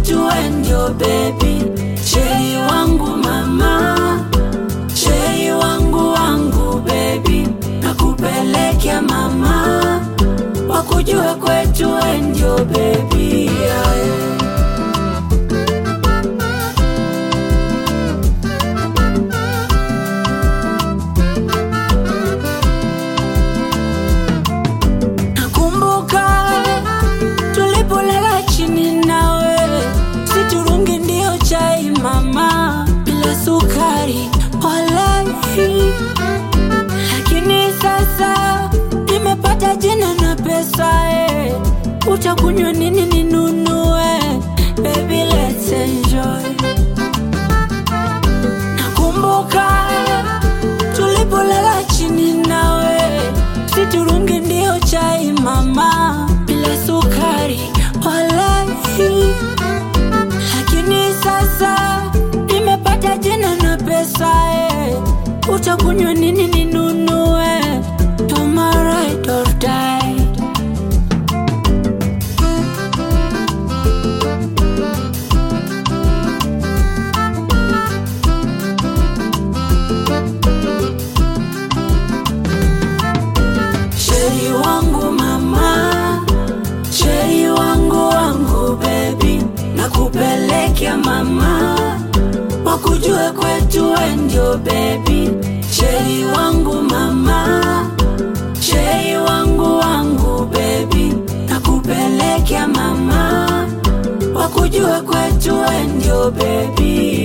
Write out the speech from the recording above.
kwetu we ndio baby, sheri wangu mama, sheri wangu wangu baby, nakupelekea mama, wakujue kwetu we ndio baby yeah. Nakumbuka tulipolala chini nawe, siturungi ndio chai mama, bila sukari walai. Lakini sasa nimepata jina na pesa eh, utakunywa nini ninunue? Baby let's enjoy. Nakumbuka tulipolala chini nawe, siturungi ndio chai mama, bila sukari walai. Lakini sasa nimepata jina na pesa eh, utakunywa nini ninunue? You're my ride or die. Sheri wangu mama, sheri wangu wangu baby, nakupelekea mama, wakujue kwetu we ndio baby. Sheri wangu mama, sheri wangu wangu baby, nakupelekea mama, wakujue kwetu we ndio baby.